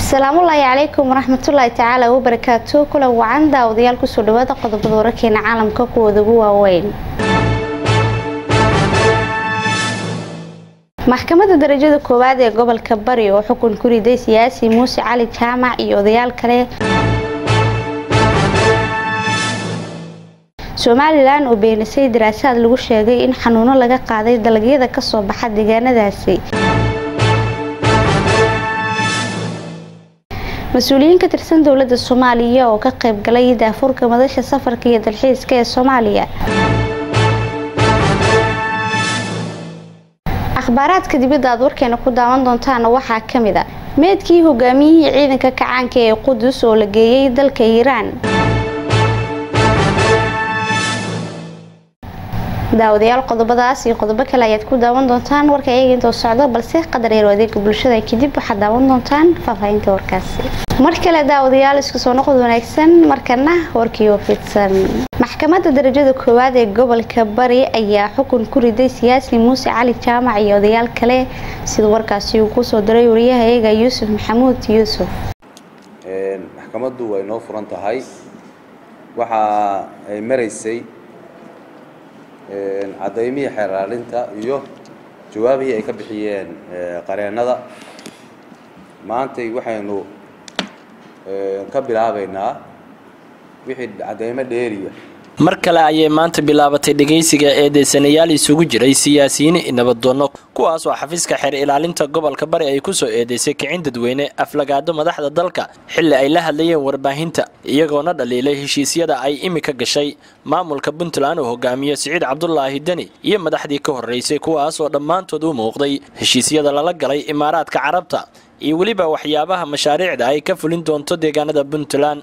asalaamullaahi calaykum waraxmatullaahi tacaala wabarakaatu kulan wacan daawadayaal kusoo dhawaada qodobada wararkeena caalamka kuwooda ugu waaweyn maxkamadda darajada koowaad ee gobolka bari oo xukun ku riday siyaasi muuse cali jaamac iyo odayaal kale somalilan oo beenisay daraasaad lagu sheegay in xanuuno laga qaaday dalagyada kasoo baxa deegaanadaasi mas-uuliyiin ka tirsan dowladda soomaaliya oo ka qayb galay daafurka madasha safarka iyo dalxiiska ee soomaaliya akhbaaraadka dibadda aad warkeena ku daawan doontaana waxaa ka mid a meedkii hogaamiyihii ciidanka kacaanka ee qudus oo la geeyey dalka iiraan daawadayaal qodobadaas iyo qodobo kale ayaad ku daawan doontaan warka iyaga intoo socdo balse qadar yar adeega bulshada kadib waxaad daawan doontaan faahfaahinta warkaasi mar kale daawadayaal isku soo noqod wanaagsan markana warkii oo fidsan maxkamadda darajada koowaad ee gobolka bari ayaa xukun ku riday siyaasi muuse cali jaamac iyo odayaal kale sida warkaasi uu kusoo diray wariyaha eega yuusuf maxamuud yuusuf maxkamaddu way noo furan tahay waxa ay maraysay cadaymihii xeeraalinta iyo jawaabihii ay ka bixiyeen qareennada maantay waxaynu ka bilaabaynaa wixii cadaymo dheeriya mar kale ayay maanta bilaabatay dhegaysiga eedeysanayaal isugu jiray siyaasiyiin nabadoonno kuwaas oo xafiiska xeer ilaalinta gobolka bari ay kusoo eedeysay kicin dadweyne aflagaado madaxda dalka xilli ay la hadlayeen warbaahinta iyagoona dhaliilay heshiisyada ay imika gashay maamulka puntland oo hogaamiye siciid cabdulaahi deni iyo madaxdii ka horreysay kuwaas oo dhammaantood u muuqday heshiisyada lala galay imaaraadka carabta iyo weliba waxyaabaha mashaariicda ay ka fulin doonto deegaanada puntland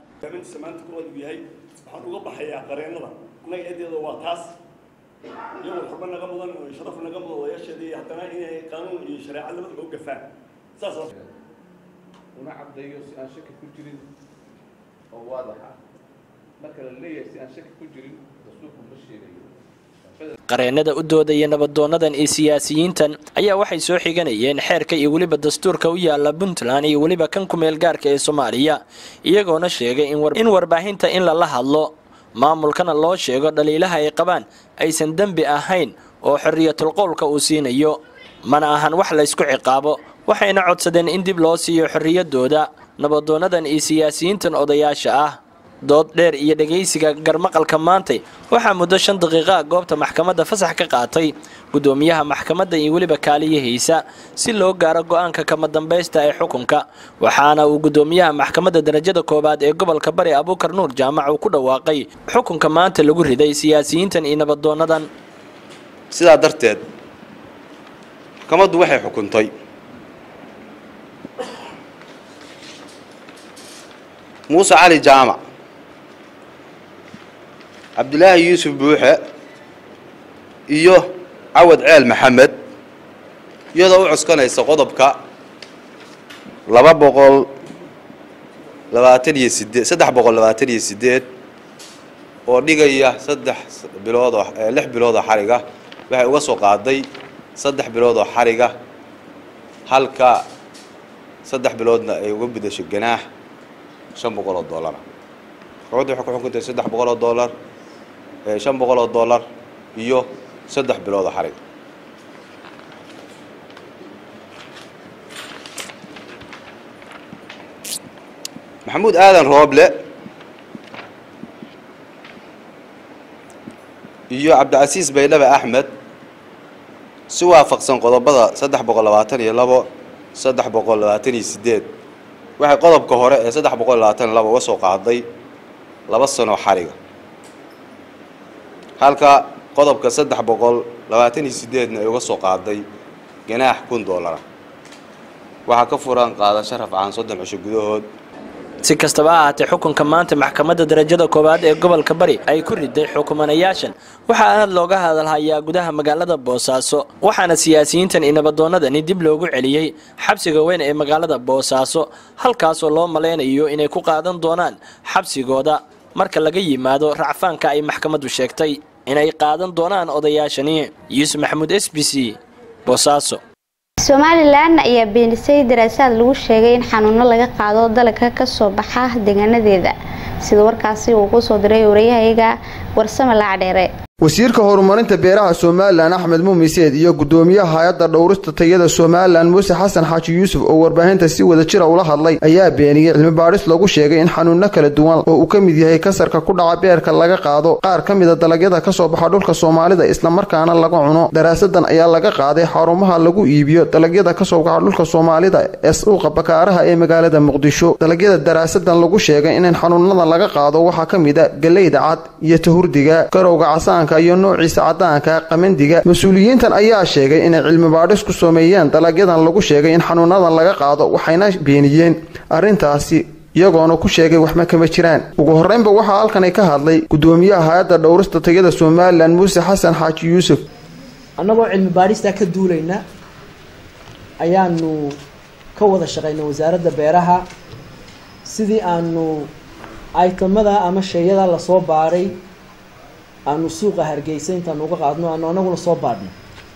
uga baxayaa qareennada annaga eedeeda waa taas iyagoo xurba naga mudan oo sharaf naga mudan odayaasheeda iyo haddana inay qaanuun iyo shareeco labadaba u gafaan saas una caddeeyo si aan shaki ku jirin oo waadax ah marka la leeyahay si aan shaki ku jirin rasuulku ma sheegayo qareennada u doodaya nabadoonadan iyo siyaasiyiintan ayaa waxay soo xiganayeen xeerka iyo weliba dastuurka u yaala puntland iyo weliba kan ku-meel gaarka ee soomaaliya iyagoona sheegay in warbaahinta in lala hadlo maamulkana loo sheego dhaliilaha ay qabaan aysan dembi ahayn oo xorriyatul qowlka uu siinayo mana ahan wax laysku ciqaabo waxayna codsadeen in dib loo siiyo xorriyadooda nabadoonadan iyo siyaasiyiintan odayaasha ah dood dheer iyo dhegaysiga garmaqalka maantay waxaa muddo shan daqiiqa goobta maxkamadda fasax ka qaatay guddoomiyaha maxkamadda iyo weliba kaaliyahiisa si loo gaaro go-aanka kama dambaysta ee xukunka waxaana uu guddoomiyaha maxkamadda darajada koowaad ee gobolka bari abuukar nuur jaamac uu ku dhawaaqay xukunka maanta lagu riday siyaasiyiintan iyo nabadoonadan sidaa darteed maxkamaddu waxay xukuntay muuse cali jaamac cabdilaahi yuusuf buuxe iyo cawad ceel maxamed iyadoo u cuskanaysa qodobka laba boqol labaatan iyo sideed saddex boqol labaatan iyo sideed oo dhigaya saddex bilood oo lix bilood oo xariga waxay uga soo qaaday saddex bilood oo xariga halka saddex biloodna ay uga bedasho ganaax shan boqol oo dollara maxkamaddu waxay ku xukuntay saddex boqol oo dollar shan boqol oo dollar iyo saddex bilood oo xarig maxamuud aadan rooble iyo cabdicasiis baydhabe axmed si waafaqsan qodobada saddex boqol labaatan iyo labo saddex boqol labaatan iyo sideed waxay qodobka hore ee saddex boqol labaatan iyo labo uga soo qaaday laba sanoo xariga halka qodobka saddex boqol labaatan iyo sideedna ay uga soo qaaday ganaax kun dollara waxaa ka furan qaadasho rafcaan soddon cisho gudahood si kastaba ha ahaatee xukunka maanta maxkamadda darajada koowaad ee gobolka bari ay ku riday xukumanayaashan waxaa aad looga hadalhayaa gudaha magaalada boosaaso waxaana siyaasiyiintan iyo nabadoonadani dib loogu celiyey xabsiga weyn ee magaalada boosaaso halkaasoo loo malaynayo inay ku qaadan doonaan xabsigooda marka laga yimaado racfaanka ay maxkamaddu sheegtay inay qaadan doonaan odayaashani yuusuf maxamuud s b c boosaaso somalilan ayaa beenisay daraasaad lagu sheegay in xanuuno laga qaado dalagka kasoo baxa deegaanadeeda sida warkaasi uu kusoo diray wariyahayaga warsame laacdheere wasiirka horumarinta beeraha somalilan axmed muumiseed iyo gudoomiyaha hay-adda dhowrista tayada somalilan muuse xasan xaaji yuusuf oo warbaahinta si wada jira ula hadlay ayaa beeniyey cilmi baadhis lagu sheegay in xanuuno kala duwan oo uu ka mid yahay kasarka ku dhaca beerka laga qaado qaar ka mida dalagyada kasoo baxa dhulka soomaalida islamarkaana laga cuno daraasadan ayaa laga qaaday xarumaha lagu iibiyo dalagyada kasoo baxa dhulka soomaalida ee suuqa bakaaraha ee magaalada muqdisho dalagyada daraasadan lagu sheegay in xanuunadan laga qaado waxaa ka mid a galeyda cad iyo tahurdiga garowga casaanka iyo noociisa cadaanka qamandiga mas-uuliyiintan ayaa sheegay inay cilmi baadhis ku sameeyeen dalagyadan lagu sheegay in xanuunadan laga qaado waxayna beeniyeen arrintaasi iyagoona ku sheegay waxma kama jiraan ugu horreynba waxaa halkanay ka hadlay gudoomiyaha hay-adda dhowrista tayada somalilan muuse xasan xaaji yuusuf annagoo cilmi baadhistaa ka duulayna ayaanu ka wada shaqaynay wasaaradda beeraha sidii aanu aytamada ama sheeyada lasoo baadhay aanu suuqa hargeysa intaanu uga qaadno aanu anaguna soo baadhno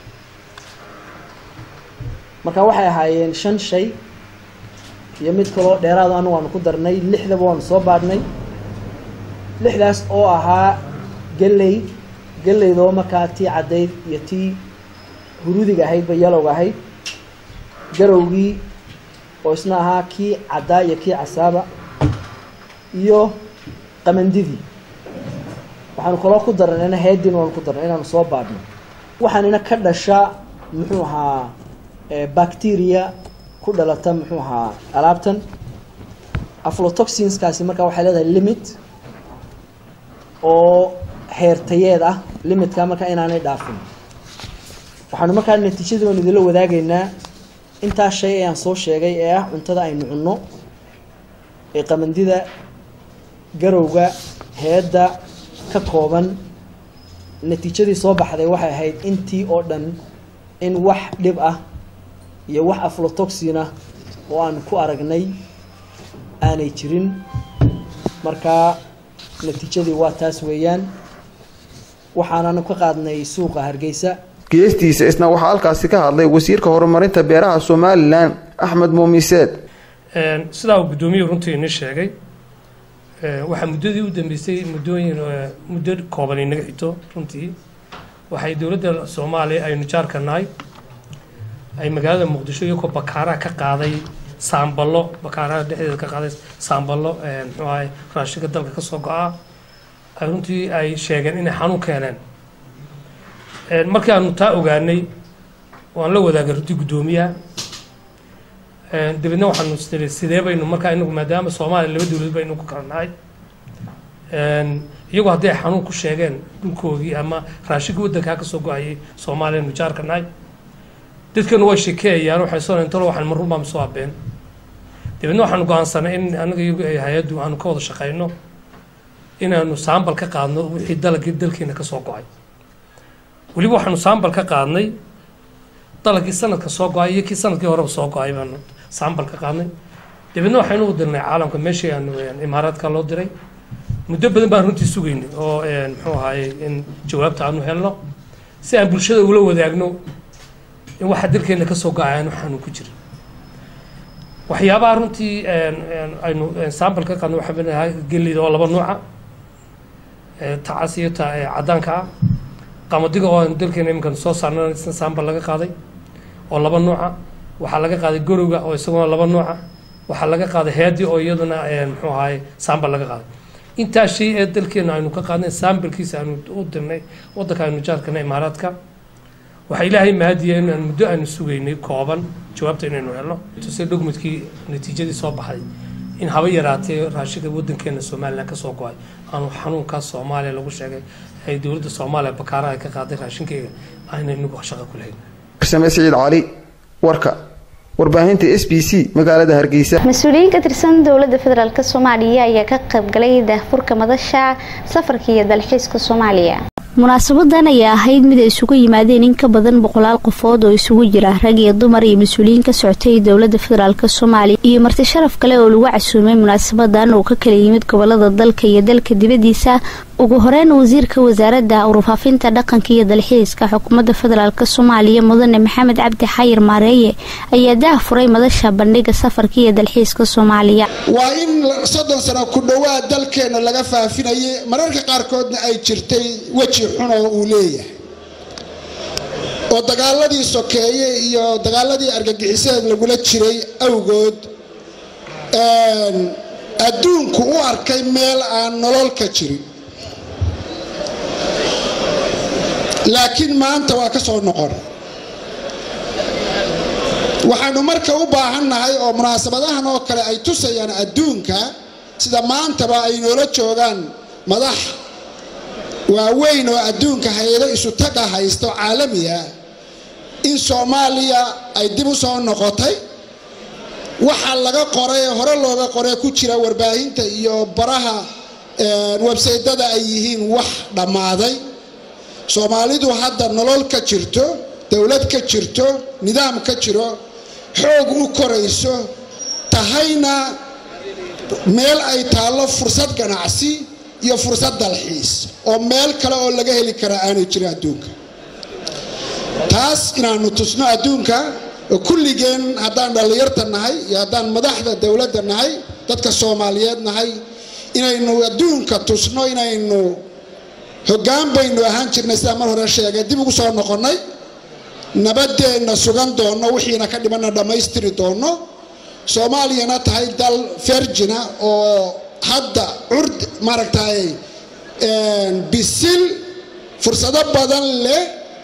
marka waxay ahaayeen shan shay iyo mid kaloo dheeraado anagu aanu ku darnay lixdaba waanu soo baadhnay lixdaas oo ahaa galley galleydoo markaa tii caddayd iyo tii huruudiga ahaydba yalowga ahayd garowgii oo isna ahaa kii caddaa iyo kii casaaba iyo qamandidii waxaanu kaloo ku darnayna heedin waanu ku darnay inaanu soo baadhno waxaanina ka dhasha muxuu ahaa bacteria ku dhalata muxuu ahaa alaabtan aflotoxinskaasi markaa waxay leedahay limit oo heertayeed ah limitka markaa inaanay dhaafin waxaanu markaa natiijadii baanu idinla wadaagaynaa intaas shay ee aan soo sheegay ee ah cuntada aynu cunno ee qamandida garowga heedda ka kooban natiijadii soo baxday waxay ahayd intii oo dhan in wax dhib ah iyo wax aflotoxin ah oo aan ku aragnay aanay jirin markaa natiijadii waa taas weeyaan waxaananu ka qaadnay suuqa hargeysa geestiisa isna waxaa halkaasi ka hadlay wasiirka horumarinta beeraha somalilan axmed muumiseed sidaa uu guddoomiyuhu runtii ini sheegay waxaa muddadii u dambeysay muddooyin muddo kooban inaga xigto runtii waxay dowladda soomaaliya aynu jaarka nahay ay magaalada muqdisho iyagoo bakaaraha ka qaaday saamballo bakaaraha dhexdeeda ka qaaday saamballo muxuu ahay raashinka dalka ka soo go-a ay runtii ay sheegeen inay xanuun keeneen markii aanu taa ogaanay waan la wadaagay runtii guddoomiyaha dabeedna waxaanu isniri sidee baynu markaa inagu maadaama soomaaliya laba dowlad baynu ku kala nahay iyagoo haddii ay xanuun ku sheegeen dhulkoogii ama raashinkii waddankaa ka soo go-ayay soomaaliya nu jaarka nahay dadkanu way shekeeyaan waxay soo intalo waxaan marun baan soo abeen dabeedna waxaanu go-aansanay in anaga iyagu ay hay-addu aanu ka wada shaqayno inaanu saambal ka qaadno wixii dalagii dalkeena ka soo go-ay weliba waxaanu saambal ka qaadnay dalagii sanadka soo go-ay iyo kii sanadkii horeba soo go-ay baanu saambal ka qaadnay dabeedna waxaynu u dirnay caalamka meeshii aanu imaaraadka loo diray muddo badan baan runtii sugaynay oo muxuu ahaayey in jawaabta aanu helno si aan bulshada ula wadaagno in waxa dalkeena ka soo go-ay aanu xanuun ku jirin waxyaabaha runtii aynu saambal ka qaadno waxaa mid ahaa gelida oo laba nuuca tacas iyo ta caddaanka ah qamadiga oo dalkeena iminkan soo saarna saambal laga qaaday oo laba nuuca waxaa laga qaaday gorowga oo isaguna laba nuuca waxaa laga qaaday headi oo iyaduna muxuu ahaay saambal laga qaaday intaa shay ee dalkeena aynu ka qaadnay saambalkiisa aanu u dirnay waddanka aynu jaarkana imaaraadka waxaa ilaahay mahadiya in aan muddo aanu sugaynay kooban jawaabta inaynu helno tuse dhugmudkii natiijadii soo baxday in haba yaraatee raashinka waddankeena somalilan ka soo go-ay aanu xanuunkaas soomaaliya lagu sheegay ay dowladda soomaaliya bakaaraha ay ka qaaday raashinkeyga ayna inagu shaqo ku lahayn farsame siciid cali warka warbaahinta s b c magaalada hargeysa mas-uuliyiin ka tirsan dowladda federaalk soomaaliya ayaa ka qaybgalay daahfurka madasha safarka iyo dalxiiska soomaaliya munaasabadan ayaa ahayd mid ay isugu yimaadeen in ka badan boqolaal qofood oo isugu jira rag iyo dumar iyo mas-uuliyiin ka socotay dowladda federaalk soomaaliya iyo marti sharaf kale oo lagu casuumay munaasabadan oo ka kala yimid gobolada dalka iyo dalka dibadiisa ugu horeyn wasiirka wasaaradda warfaafinta dhaqanka iyo dalxiiska xukuumadda federaalk soomaaliya mudane maxamed cabdi xayir maareeye ayaa daah furay madasha bandhiga safarka iyo dalxiiska soomaaliya waa in soddon sano ku dhowaad dalkeenna laga faafinayay mararka qaarkoodna ay jirtay weji xun oo uu leeyahay oo dagaaladii sokeeye iyo dagaaladii argagixiseed lagula jiray awgood adduunku u arkay meel aan nolol ka jirin laakiin maanta waa ka soo noqon waxaanu marka u baahannahay oo munaasabadahan oo kale ay tusayaan adduunka sida maantaba ay noola joogaan madax waaweyn oo adduunka hay-ado isu taga haysto caalamiya in soomaaliya ay dib u soo noqotay waxa laga qoray hore looga qoray ku jira warbaahinta iyo baraha websaytada ay yihiin wax dhammaaday soomaalidu hadda nolol ka jirto dowlad ka jirto nidaam ka jiro xoog u korayso tahayna meel ay taallo fursad ganacsi iyo fursad dalxiis oo meel kale oo laga heli karaa aanay jirin adduunka taas inaanu tusno adduunka kulligeen haddaan dhallinyarta nahay iyo haddaan madaxda dowladda nahay dadka soomaaliyeed nahay inaynu adduunka tusno inaynu hoggaan baynu ahaan jirnay sidaa mar hore sheegay dib ugu soo noqonnay nabadeenna sugan doonno wixiina ka dhimanna dhammaystiri doonno soomaaliyana tahay dal fergina oo hadda curd maaragtay bisil fursado badan leh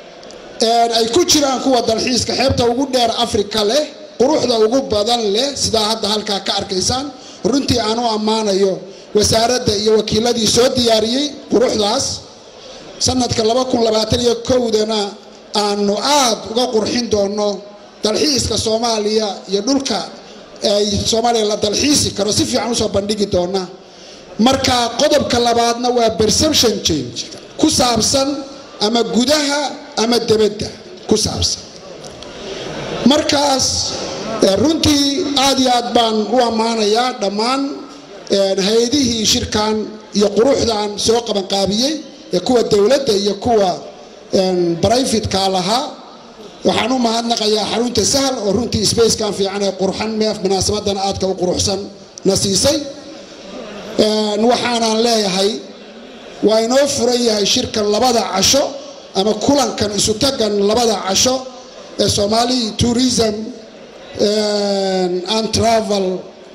ay ku jiraan kuwa dalxiiska xeebta ugu dheer africa leh quruxda ugu badan leh sidaa hadda halkaa ka arkaysaan runtii aan u ammaanayo wasaaradda iyo wakiiladii soo diyaariyey quruxdaas sanadka iyo kowdana aanu aad uga qurxin doono dalxiiska soomaaliya iyo dhulka ay soomaaliya la dalxiisi karo si fiican usoo bandhigi doona marka qodobka labaadna waa perception change ku saabsan ama gudaha ama debadda ku saabsan markaas runtii aad iyo aad baan u ammaanayaa dhammaan hay-adihii shirkan iyo quruxdan soo qabanqaabiyey ee kuwa dowladda iyo kuwa brifidka lahaa waxaan u mahadnaqayaa xarunta sahal oo runtii spacekan fiican ee qurxan meef munaasabadan aadka u quruxsan na siisay waxaanaan leeyahay waa inoo furan yahay shirkan labada casho ama kulankan isu tagan labada casho ee somali tourism and travel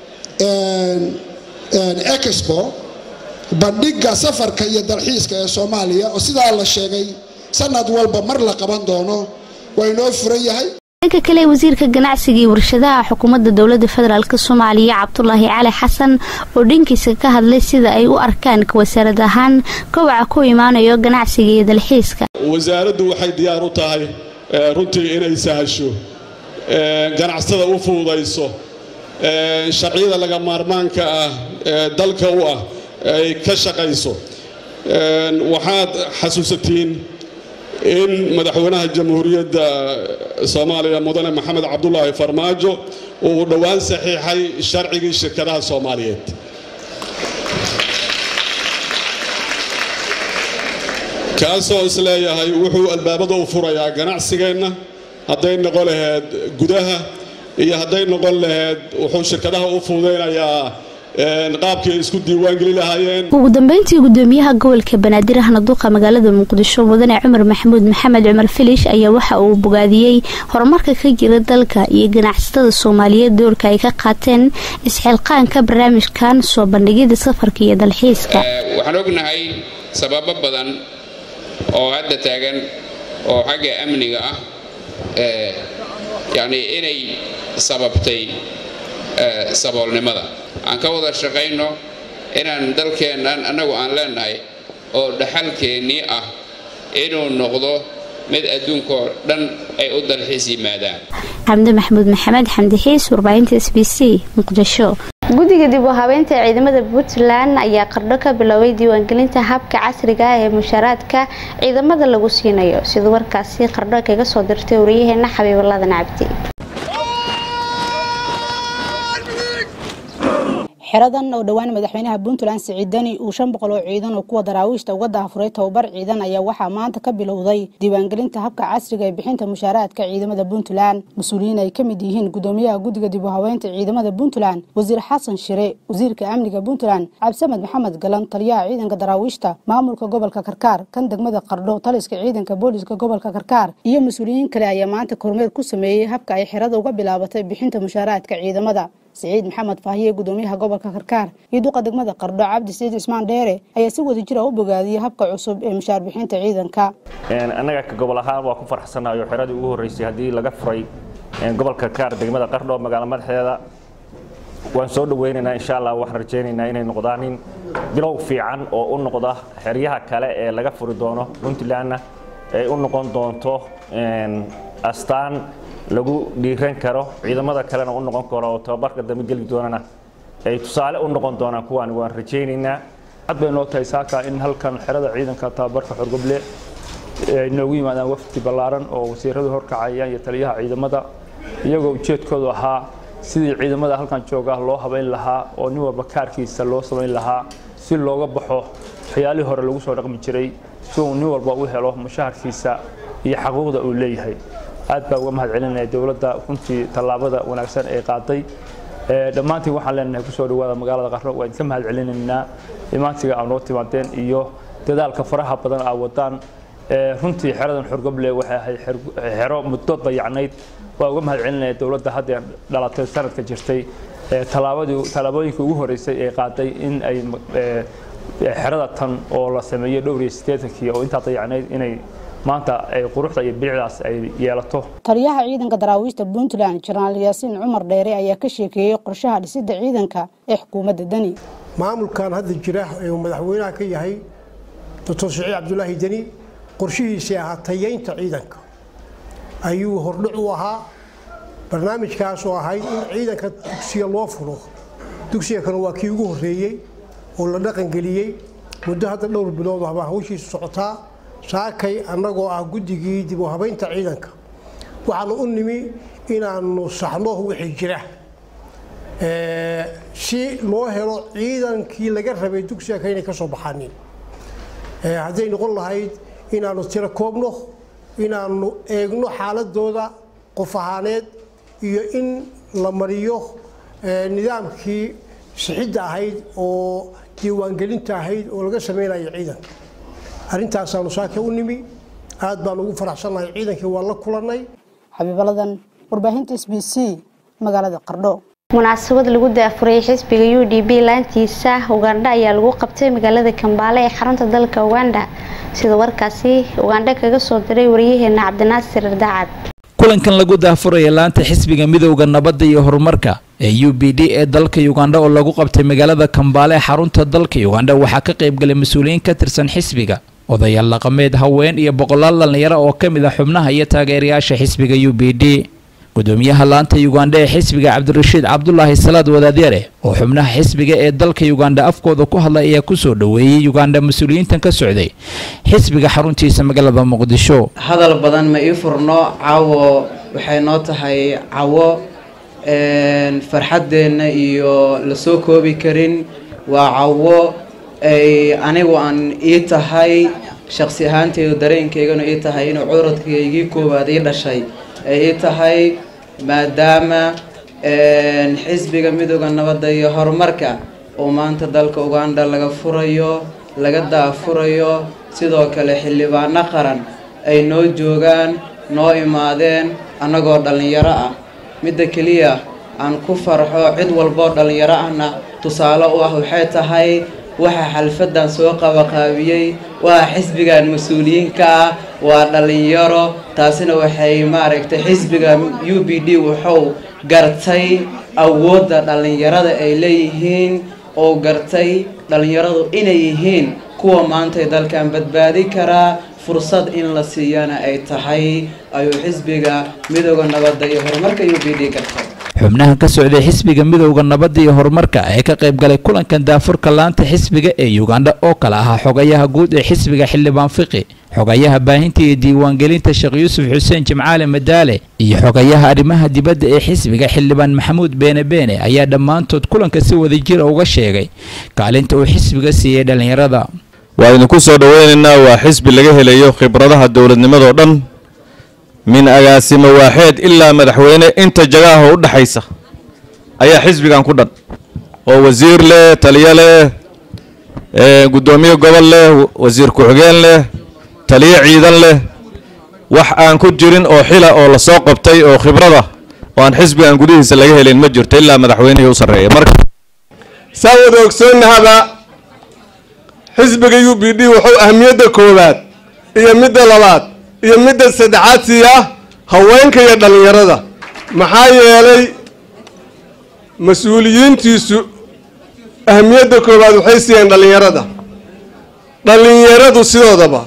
expo bandhiga safarka iyo dalxiiska ee soomaaliya oo sidaa la sheegay sanad walba mar la qaban doono waa inoo furan yahay dhanka kale wasiirka ganacsiga iyo warshadaha xukuumadda dowladda federaalk soomaaliya cabdulaahi cali xasan oo dhankiisa ka hadlay sida ay u arkaan wasaarad ahaan kowaca ku imaanayo ganacsiga iyo dalxiiska wasaaraddu waxay diyaar u tahay runtii inay sahasho ganacsatada u fududayso sharciyada laga maarmaanka ah ee dalka u ah ay ka shaqayso waxaad xasuusatiin in madaxweynaha jamhuuriyadda soomaaliya mudane maxamed cabdulaahi farmaajo uu dhowaan saxiixay sharcigii shirkadaha soomaaliyeed kaasoo isleeyahay wuxuu albaabada u furayaa ganacsigeenna hadday noqon laheyd gudaha iyo hadday noqon laheyd wuxuu shirkadaha u fududaynayaa qaabkii ay isku diiwaangeli lahaayeen ugu dambeyntii gudoomiyaha gobolka banaadir ahna duqa magaalada muqdisho mudane cumar maxamuud maxamed cumar filish ayaa waxa uu bogaadiyey horumarka ka jira dalka iyo ganacsatada soomaaliyeed doorka ay ka qaateen isxilqaanka barnaamijkan soo bandhigida safarka iyo dalxiiska waxaan ognahay sababo badan oo hadda taagan oo xagga amniga ah yacni inay sababtay saboolnimada aan ka wada shaqayno inaan dalkeennan annagu aan leenahay oo dhaxalkeennii ah inuu noqdo mid adduunkoo dhan ay u dalxiis yimaadaan xamdi maxamuud maxamed xamdi xiis warbaahinta s b c muqdisho guddiga dib u habeynta ciidamada puntland ayaa qardho ka biloobay diiwaangelinta habka casriga ah ee mushaaraadka ciidamada lagu siinayo siduu warkaasi qardho kaga soo dirtay wariyaheena xabiibuladan cabdi xeradan oo dhowaan madaxweynaha puntland siciid deni uu shan boqol oo ciidan oo kuwa daraawiishta uga daafuray tababar ciidan ayaa waxaa maanta ka bilowday diiwaangelinta habka casriga ee bixinta mushaaraadka ciidamada puntland mas-uuliyiin ay ka mid yihiin gudoomiyaha guddiga dib u haweynta ciidamada puntland wasiir xasan shire wasiirka amniga puntland cabdisamed maxamed galan taliyaha ciidanka daraawiishta maamulka gobolka karkaar kan degmada qardho taliska ciidanka booliska gobolka karkaar iyo mas-uuliyiin kale ayaa maanta kormeer ku sameeyey habka ay xerada uga bilaabatay bixinta mushaaraadka ciidamada siciid maxamed faahiye gudoomiyaha gobolka karkaar iyo duqa degmada qardho cabdi siciid cismaan dheere ayaa si wada jira u bogaadiyey habka cusub ee mushaar bixinta ciidanka annaga ka gobol ahaan waa ku farxsanahay oo xeradii ugu horreysay haddii laga furay gobolka karkaar degmada qardho magaalo madaxeeda waan soo dhaweynaynaa insha allah waxaan rajaynaynaa inay noqdaanin bilow fiican oo u noqda xeryaha kale ee laga furi doono puntlandna ay u noqon doonto astaan lagu dhiiran karo ciidamada kalena u noqon karo oo tababarka dambe geli doonana ay tusaale u noqon doonaan kuwaan waan rajaynaynaa cad bay noo tahay saaka in halkan xerada ciidanka tababarka xorgoble ay noogu yimaadaan wafdi ballaaran oo wasiiradu horkacayaan iyo taliyaha ciidamada iyagoo ujeedkoodu ahaa sidii ciidamada halkan jooga loo habayn lahaa oo nin walba kaarkiisa loo samayn lahaa si looga baxo waxyaalihii hore lagu soo dhaqmi jiray si uu nin walba u helo mushaharkiisa iyo xaquuqda uu leeyahay aad baa uga mahad celinaya dowladda runtii tallaabada wanaagsan ee qaaday dhammaantiin waxaan leenahay kusoo dhawaada magaalada qarno waa idinka mahad celinaynaa imaantiga aa noo timaadeen iyo dadaalka faraha badan aa wadaan runtii xeradan xorgoble waxay ahayd xero muddo dayacnayd waa uga mahad celinaya dowladda haddee dhalatay sanadka jirtay tallaabadii tallaabooyinkii ugu horeysay ee qaaday in ay xerada tan oo la sameeyey dhowr iyo siddeetankii oo intaa dayacnayd inay maanta ay quruxda iyo bilicdaas ay yeelato taliyaha ciidanka daraawiishta puntland jenaraal yaasiin cumar dheere ayaa ka sheekeeyey qorshaha dhisidda ciidanka ee xukuumadda deni maamulkan hadda jira ee uu madaxweynaha ka yahay doctor siciid cabdulaahi deni qorshihiisii ahaa tayeynta ciidanka ayuu hordhic u ahaa barnaamijkaasoo ahayd in ciidanka dugsiga loo fulo dugsiga kan waa kii ugu horreeyey oo la dhaqangeliyey muddo hadda dhowr bilood ahbaa hawshiisu socotaa saakay annagoo ah guddigii dib u habaynta ciidanka waxaanu u nimi inaanu saxno wixii jira si loo helo ciidankii laga rabay dugsiga ka inay ka soo baxaanin hadday noqon lahayd inaanu tiro koobno inaanu eegno xaaladooda qof ahaaneed iyo in la mariyo nidaamkii sixidda ahayd oo diiwaangelinta ahayd oo laga sameynayo ciidanka arintaasaanu saaka u nimi aad baan ugu faraxsannahay ciidankii waan la kulannay xabiibaladan warbaahinta s b c magaalada qardho munaasabad lagu daafurayay xisbiga u d b laantiisa ugandha ayaa lagu qabtay magaalada kambaale ee xarunta dalka ugandha sida warkaasi ugandha kaga soo diray wariyaheena cabdinaasir daacad kulankan lagu daafuraya laanta xisbiga midowda nabadda iyo horumarka ee u b d ee dalka ugandha oo lagu qabtay magaalada kambaale ee xarunta dalka ugandha waxaa ka qaybgalay mas-uuliyiin ka tirsan xisbiga odayaal dhaqameed haween iyo boqolaal dhallinyaro oo ka mid ah xubnaha iyo taageerayaasha xisbiga u b d gudoomiyaha laanta ugandha ee xisbiga cabdirashiid cabdulaahi salaad wadaadyare oo xubnaha xisbiga ee dalka ugandha afkooda ku hadlay ayaa kusoo dhoweeyey ugandha mas-uuliyiintan ka socday xisbiga xaruntiisa magaalada muqdisho hadal badan ma ii furno caawo waxay noo tahay cawo farxaddeenna iyo lasoo koobi karin waa cawo ay anigu aan ii tahay shaqsi ahaanteydu dareenkayganu ii tahay inuu curadkaygii koowaad ii dhashay ay ii tahay maadaama xisbiga midooda nabadda iyo horumarka oo maanta dalka uganda laga furayo laga daafurayo sidoo kale xildhibaano qaran ay noo joogaan noo imaadeen annagoo dhallinyaro ah midda keliya aan ku farxo cid walboo dhallinyaro ahna tusaale u ah waxay tahay waxa xalfadan soo qabaqaabiyey waa xisbigan mas-uuliyiinka ah waa dhallinyaro taasina waxay maaragtay xisbiga u b d wuxuu gartay awoodda dhallinyarada ay leeyihiin oo gartay dhallinyaradu inay yihiin kuwa maantay dalkan badbaadi karaa fursad in la siiyana ay tahay ayuu xisbiga midooda nabadda iyo horumarka u b d gartay xubnaha ka socday xisbiga midowda nabadda iyo horumarka ee ka qaybgalay kulankan daafurka laanta xisbiga ee ugandha oo kale ahaa xogayaha guud ee xisbiga xildhibaan fiqi xogayaha baahinta iyo diiwaangelinta sheekh yuusuf xuseen jimcaale madaale iyo xogayaha arrimaha dibadda ee xisbiga xildhibaan maxamuud beene beene ayaa dhammaantood kulanka si wadajira uga sheegay kaalinta uu xisbiga siiyey dhallinyarada waa idinku soo dhoweynaynaa waa xisbi laga helayo khibradaha dowladnimadoo dhan min agaasimo waaxeed ilaa madaxweyne inta jagaha u dhaxaysa ayaa xisbigan ku dhan oo wasiir leh taliyo leh guddoomiye gobol leh wasiir ku-xigeen leh taliyo ciidan leh wax aan ku jirin oo xila oo lasoo qabtay oo khibrada oo aan xisbigan gudihiisa laga helin ma jirto ilaa madaxweynihii u sarreeya marka saa wada ogsoonnahaba xisbiga u b d wuxuu ahmiyadda koowaad iyo midda labaad iyo midda saddexaad siiyaa haweenka iyo dhallinyarada maxaa yeelay mas-uuliyiintiisu ahmiyadda koowaad waxay siiyeen dhallinyarada dhallinyaradu sidoodaba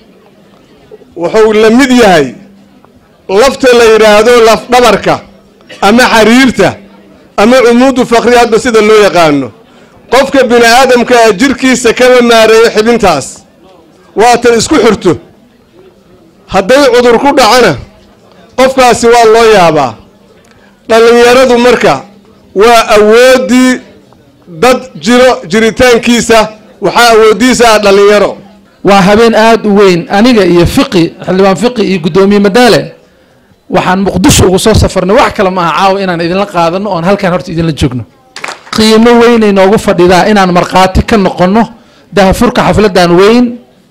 wuxuu la mid yahay lafta la yidhaahdo lafdhabarka ama xariirta ama cumuudu fakri hadba sida loo yaqaano qofka bini aadamka ah jirkiisa kama maareeyo xibintaas waatan isku xirto hadday cudur ku dhacana qofkaasi waa loo yaabaa dhallinyaradu marka waa awooddii dad jiro jiritaankiisa waxaa awooddiisa ah dhallinyaro waa habeen aada u weyn aniga iyo fiqi xildhibaan fiqi iyo guddoomiye madaale waxaan muqdisho ugu soo safarnay wax kale maaha caawa inaan idinla qaadano oon halkaan horta idinla joogno qiimo weynay noogu fadhidaa inaan markhaati ka noqonno dahafurka xafladan weyn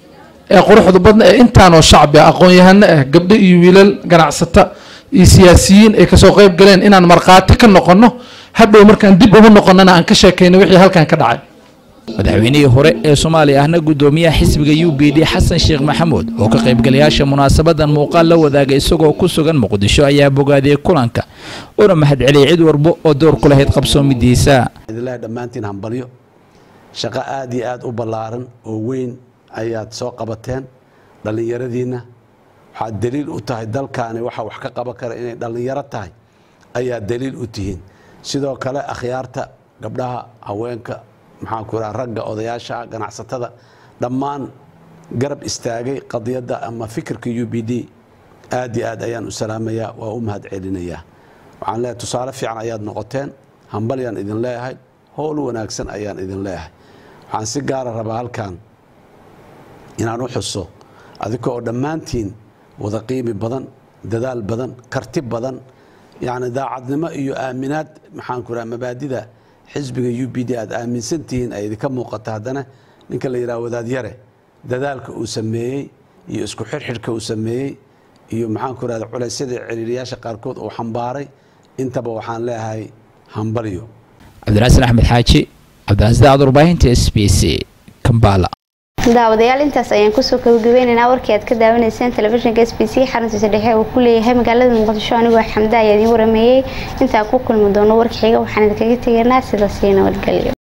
ee quruxda badna ee intaanoo shacbi ah aqoon-yahano ah gabdho iyo wiilal ganacsata iyo siyaasiyiin ay kasoo qayb galeen inaan markhaati ka noqonno hadhow markaan dib ugu noqonnana aan ka sheekayno wixii halkan ka dhacay madaxweynihii hore ee soomaaliya ahna guddoomiyaha xisbiga u b d xasan sheekh maxamuud oo ka qaybgalayaasha munaasabadan muuqaal la wadaagay isagoo ku sugan muqdisho ayaa bogaadiyey kulanka una mahadceliyay cid walba oo door ku lahayd qabsoomidiisa idinlahi dhammaantiin hambalyo shaqo aad iyo aad u ballaaran oo weyn ayaad soo qabateen dhallinyaradiinna waxaad daliil u tahay dalkaani waxa wax ka qaban kara inay dhallinyaro tahay ayaad daliil u tihiin sidoo kale akhyaarta gabdhaha haweenka maxaan ku idhaha ragga odayaasha ganacsatada dhammaan garab istaagay qadiyadda ama fikirka u b d aad iyo aad ayaan u salaamayaa waa u mahad celinayaa waxaan leeyahay tusaale fiican ayaad noqoteen hambalyaan idin leeyahay howl wanaagsan ayaan idin leeyahay waxaan si gaara rabaa halkan inaan u xuso adika oo dhammaantiin wada qiimi badan dadaal badan karti badan yacni daacadnimo iyo aaminaad maxaan ku idhaha mabaadida xisbiga u b d aad aaminsan tihiin ay idinka muuqata haddana ninka la yidhaha wadaadyare dadaalka uu sameeyey iyo isku xirxidhka uu sameeyey iyo maxaan ku idhahda culaysyada ciriiriyaasha qaarkood uu xambaaray intaba waxaan leeyahay hambalyo cabdiraxsan axmed xaaji cabdiraxsan daacad warbaahinta s b c kambala daawadayaal intaas ayaan kusoo gabagabeynaynaa warkii aad ka daawanayseen telefishinka s b c xaruntiisa dhexe uu ku leeyahay magaalada muqdisho anigoo xamda ayaa idiin warameeyey intaan ku kulmi doono warka xiga waxaan idinkaga tegaynaa sidaas iyo nabadgelyo